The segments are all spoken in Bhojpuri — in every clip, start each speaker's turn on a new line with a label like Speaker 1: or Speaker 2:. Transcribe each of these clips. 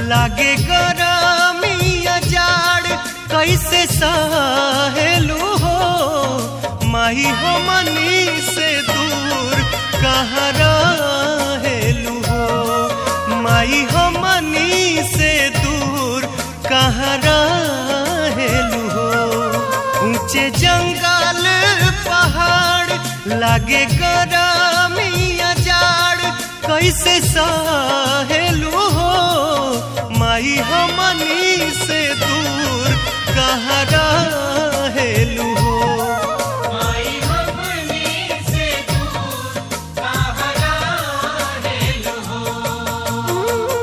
Speaker 1: लागे गरमिया जाड़ कैसे सहेलू हो माही हो मनी से दूर कहाँ रहेलू हो माई हो मनी से दूर कहाँ रहेलू हो ऊंचे जंगल पहाड़ लागे गरमिया जाड़ कैसे सहेलू हो माई हो मनी से दूर कहाँ रहेलू हो
Speaker 2: माई हमनी से दूर कहाँ रहेलु हो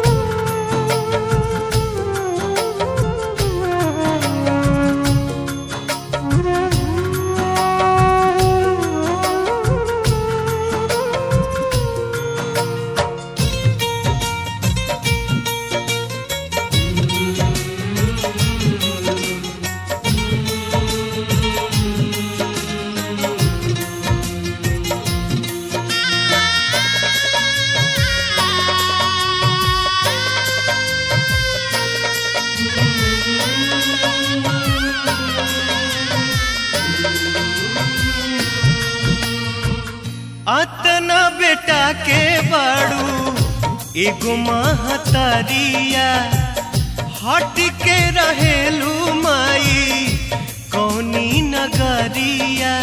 Speaker 1: अतना बेटा के बाड़ू एगो महतरिया हट के रहेलू माई कौनी नगरिया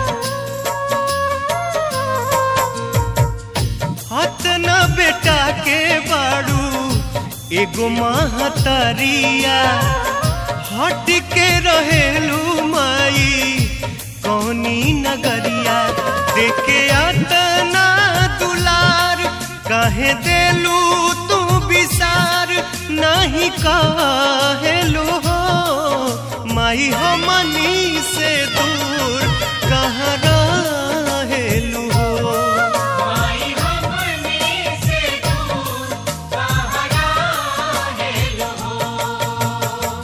Speaker 1: अतना बेटा के बाड़ू एगो महतरिया हट के रहेलू माई कौनी नगरिया देखे अतना दुलार काहे देलू तू विसार नहीं कहेलू हो माई हो मनी से दूर कहाँ रहेलू हो
Speaker 2: माई हमनी से दूर कहाँ रहेलु हो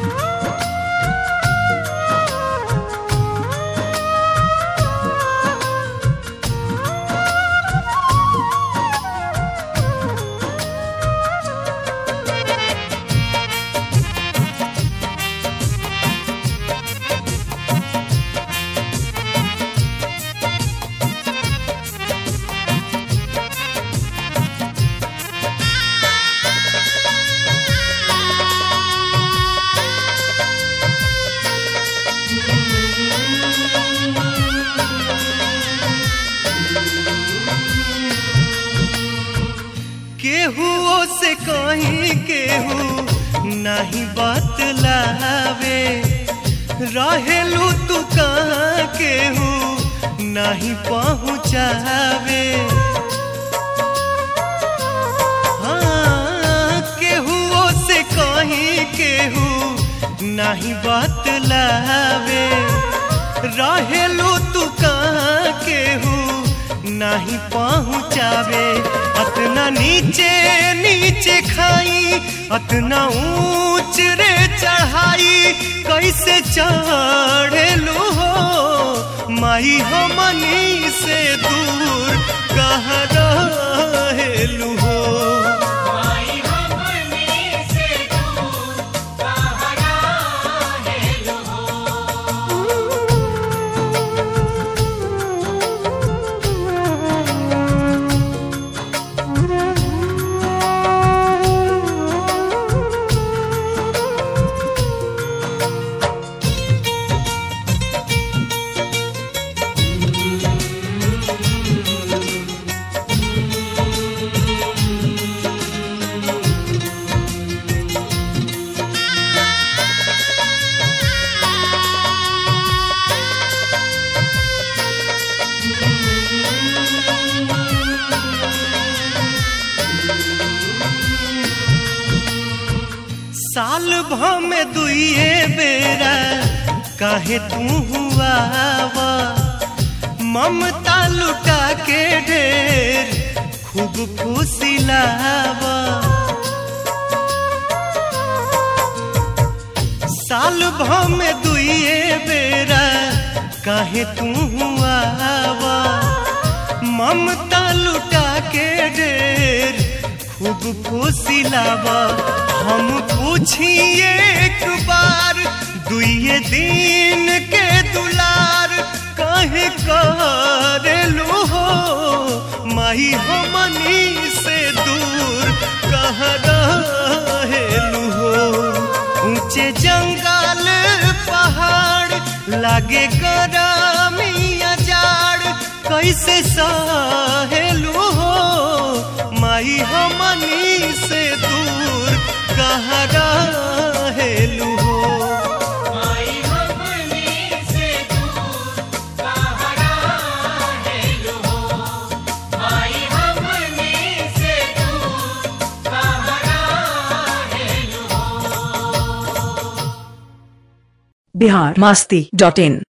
Speaker 1: केहू से कहीं केहू नहीं बतलावे रहेलू तू कहाँ केहू नहीं पहुँचावे हाँ केहू से कहीं केहू नहीं बतलावे रहेलू तू कहाँ केहू नहीं पहुँचावे अतना नीचे नीचे खाई अतना ऊंच रे चढ़ाई कैसे चढ़ेलू हो माई हो मनी से दूर कहाँ रहेलू हो
Speaker 2: माई हमनी से दूर कहाँ रहेलु हो
Speaker 1: साल भर में दुइए बेरा काहे तू हुआ वा ममता लुटा के ढेर खूब फुसिलावा साल भर में दुइए बेरा काहे तू हुआ वा ममता लुटा के ढेर खूब फुसिलावा हम पूछी एक बार दुए दिन के दुलार कहे करेलू हो माही हमनी से दूर कह रहेलू हो ऊंचे जंगल पहाड़ लागे गरमिया जाड़ कैसे सहेलू हो माई हमनी से दूर कहाँ रहेलू हो
Speaker 2: माई हमनी से दूर कहाँ रहेलू हो माई हमनी से दूर कहाँ रहेलू हो
Speaker 3: बिहार मस्ती डॉट इन